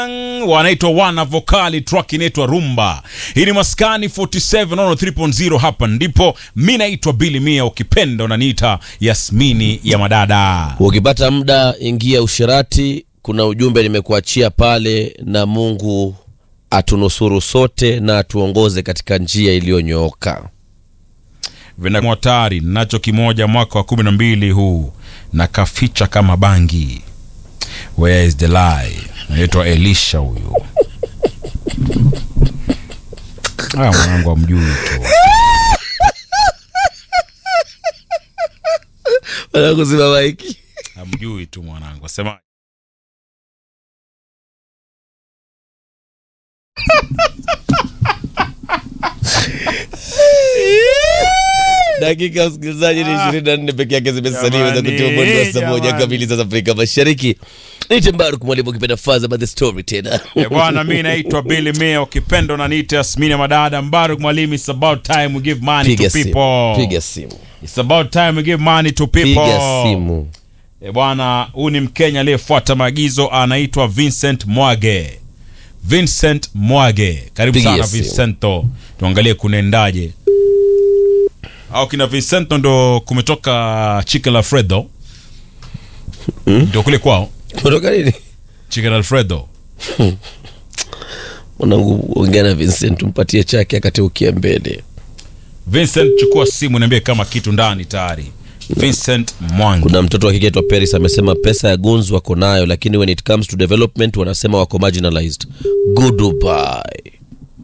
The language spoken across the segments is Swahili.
wanaitwa wana vokali track inaitwa rumba hii ni maskani 47 ono 3.0 hapa ndipo mi naitwa bili mia ukipenda unaniita yasmini ya madada ukipata muda ingia usherati kuna ujumbe nimekuachia pale na mungu atunusuru sote na atuongoze katika njia iliyonyooka vinamwatari nacho kimoja mwaka wa kumi na mbili huu na kaficha kama bangi where is the lie naitwa elisha huyu aya mwanangu amjui tu kuzima maiki amjui tu mwanangu asema dakika msikilizaji ni ishirini na nne peke yake zimesalia za Jamani, kutia mwendo wa saa moja jamani. kamili za Afrika Mashariki. Niite Mbaruk mwalimu ukipenda faza by the story tena. Eh, bwana mi naitwa Billy Mia ukipenda unaniita Yasmini ya madada Mbaruk mwalimu it's about time we give money Piga to simu, people piga simu, it's about time we give money to people piga simu. E bwana, huyu ni Mkenya aliyefuata maagizo, anaitwa Vincent Mwage. Vincent Mwage, karibu Pigia sana simu. Vincento, tuangalie kunaendaje. Au kina Vincento ndo kumetoka Chicken Alfredo ndio kule kwao Kutoka nini? Chicken Alfredo. Mwanangu, ongea na Vincent, umpatie chake akati ukia mbele. Vincent, chukua simu niambie kama kitu ndani tayari. Vincent Mwangi. Kuna mtoto wa kike aitwa Paris amesema pesa ya guns wako nayo, lakini when it comes to development wanasema wako marginalized. Goodbye.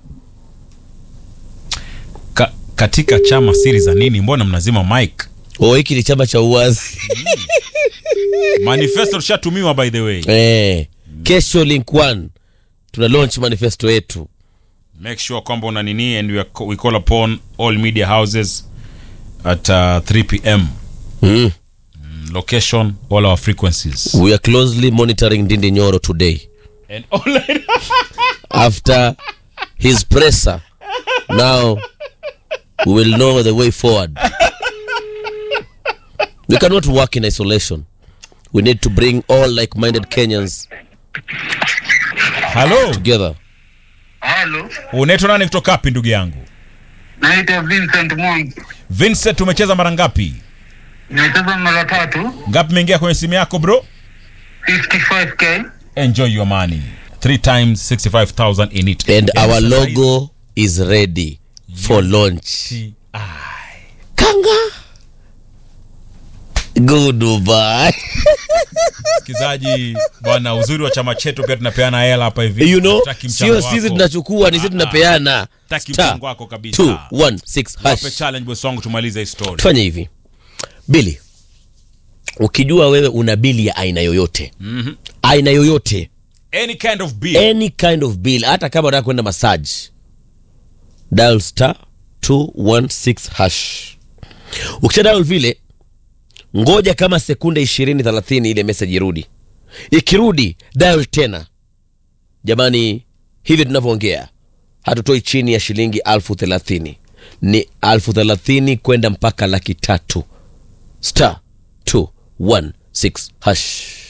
Ka, katika chama siri za nini? Mbona mnazima mic? Oh, hiki ni chama cha uwazi. Manifesto tushatumiwa by the way. Eh, kesho link one tuna launch manifesto yetu. make sure kwamba una nini and we, are, we call upon all media houses at uh, 3 pm Mm. Mm, location all our frequencies We are closely monitoring Ndindi Nyoro today. and online after his presser. Now we will know the way forward. We cannot work in isolation. We need to bring all like minded Kenyans halo together. Halo, unaitwa nani kutoka wapi ndugu yangu naitwa Vincent Mwangi. vincent umecheza mara ngapi Nimecheza mara tatu, ngapi imeingia kwenye simu yako bro 55k. enjoy your money three times 65000 in it And Yaani our sasa logo is ready for launch. hizi- Kanga. Goodbye. msikilizaji bwana uzuri wa chama chetu pia tunapeana hela hapa hivi You know, Hatutaki mchango sio sisi wako. tunachukua, ni sisi tunapeana. Hatutaki Star mchango wako kabisa 216 wape hash. challenge boss wangu tumalize hii story tufanye hivi bili ukijua wewe una bili ya aina yoyote mm-hmm. aina yoyote any kind of bill any kind of bill hata kama unataka kwenda massage dial star 216 hash ukisha dial vile ngoja kama sekunde 20 30 ile message irudi ikirudi dial tena jamani hivi tunavyoongea hatutoi chini ya shilingi alfu thelathini ni alfu thelathini kwenda mpaka laki tatu star 216 hash